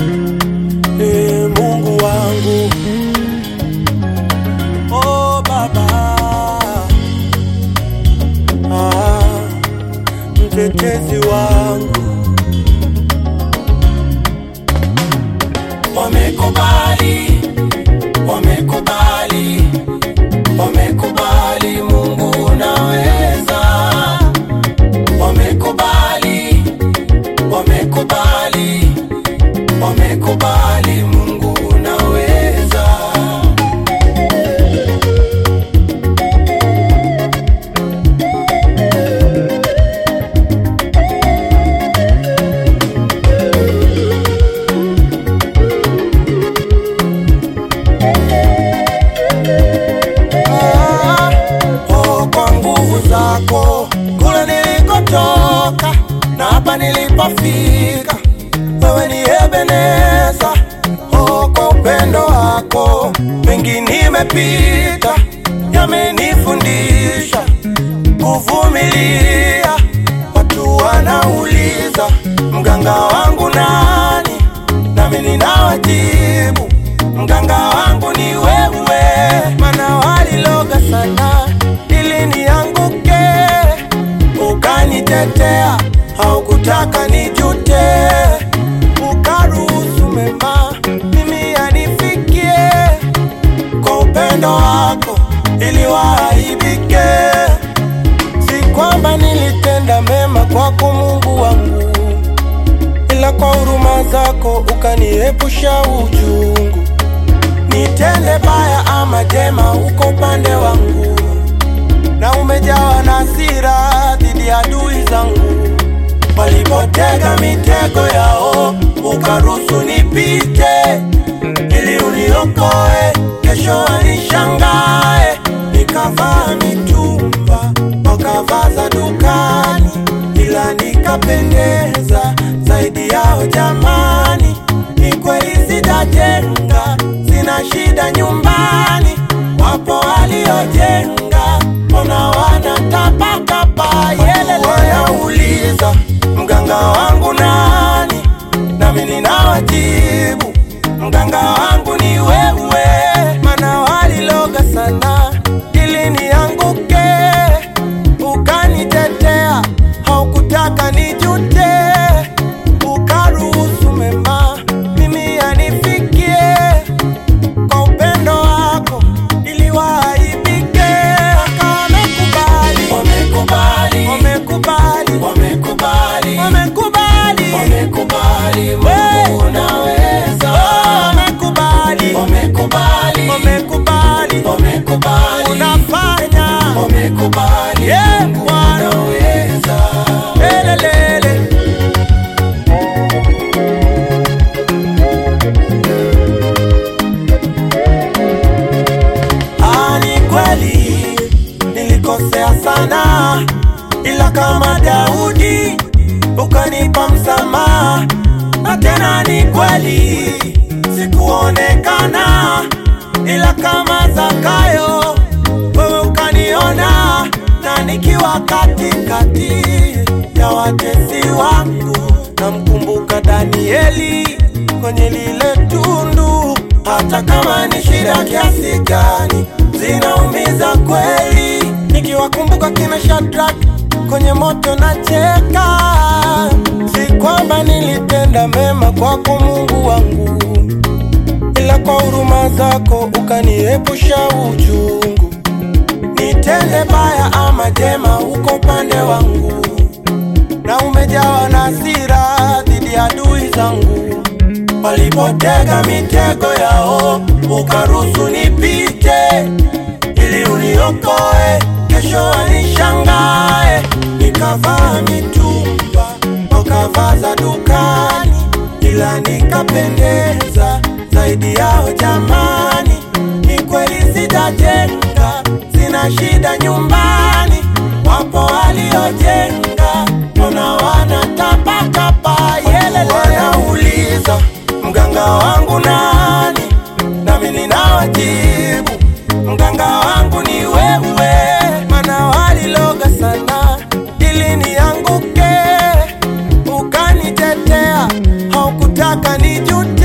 e Mungu wangu, oh Baba, ah, mtetezi wangu, wamekubali, wamekubali, wamekubali, Mungu unaweza, wamekubali, wamekubali, wamekubali, Mungu unaweza. ah, oh, kwa nguvu zako kule nilikotoka na hapa nilipofika, wewe ni Ebeneza. Oh, kwa upendo wako mengi nimepita, yamenifundisha kuvumilia. Watu wanauliza mganga wangu nani, nami ninawajibu mganga wangu ni wewe, mana waliloga sana ili nianguke, ukanitetea, haukutaka nijute, ukaruhusu mema mimi yanifikie, kwa upendo wako ili waaibike. Si kwamba nilitenda mema kwako Mungu wangu, ila kwa huruma zako ukaniepusha uchungu. Nitende baya ama jema, uko upande wangu, na umejawa na hasira dhidi ya adui zangu. Walipotega mitego yao, ukaruhusu nipite, ili uniokoe, kesho wanishangae. Nikavaa mitumba, wakavaa za dukani, ila nikapendeza zaidi yao. Jamani, ni kweli sitajenga, sina shida nyumbani. Wapo waliojenga, mbona wanatapatapa? Yelele, wanauliza mganga wangu nani, nami ninawajibu mganga wangu ni wewe, mana waliloga sana ili nianguke, ukanitetea, haukutaka nijute, ukaruhusu mema mimi yanifikie, kwa upendo wako ili waaibike. Waka wamekubali, Wamekubali, wamekubali, wamekubali, wamekubali, wamekubali, We. Mungu unaweza, wamekubali, wamekubali, wamekubali, wamekubali, unafanya wamekubali, Yeah, Mungu Bwana. unaweza. Elelele. Ah, ni kweli nilikosea sana, ila kama Daudi ukanipa msamaha, na tena ni kweli sikuonekana, ila kama Zakayo wewe ukaniona, na nikiwa katikati ya watesi wangu, namkumbuka Danieli kwenye lile tundu, hata kama ni shida kiasi gani, zinaumiza kweli. Nikiwakumbuka kina Shadrach kwenye moto nacheka, si kwamba nilitenda mema kwako Mungu wangu, ila kwa huruma zako ukaniepusha uchungu. Nitende baya ama jema, uko upande wangu, na umejawa na hasira dhidi ya adui zangu. Walipotega mitego yao, ukaruhusu nipite, ili uniokoe, kesho wanishangae. Nikavaa mitumba, wakavaa za dukani, ila nikapendeza zaidi yao. Jamani, ni kweli sitajenga, sina shida nyumbani. Wapo waliojenga, mbona wanatapatapa? Yelele, wanauliza mganga wangu nani, nami ninawajibu mganga wangu ni wewe, mana waliloga sana ili nianguke, ukanitetea, haukutaka nijute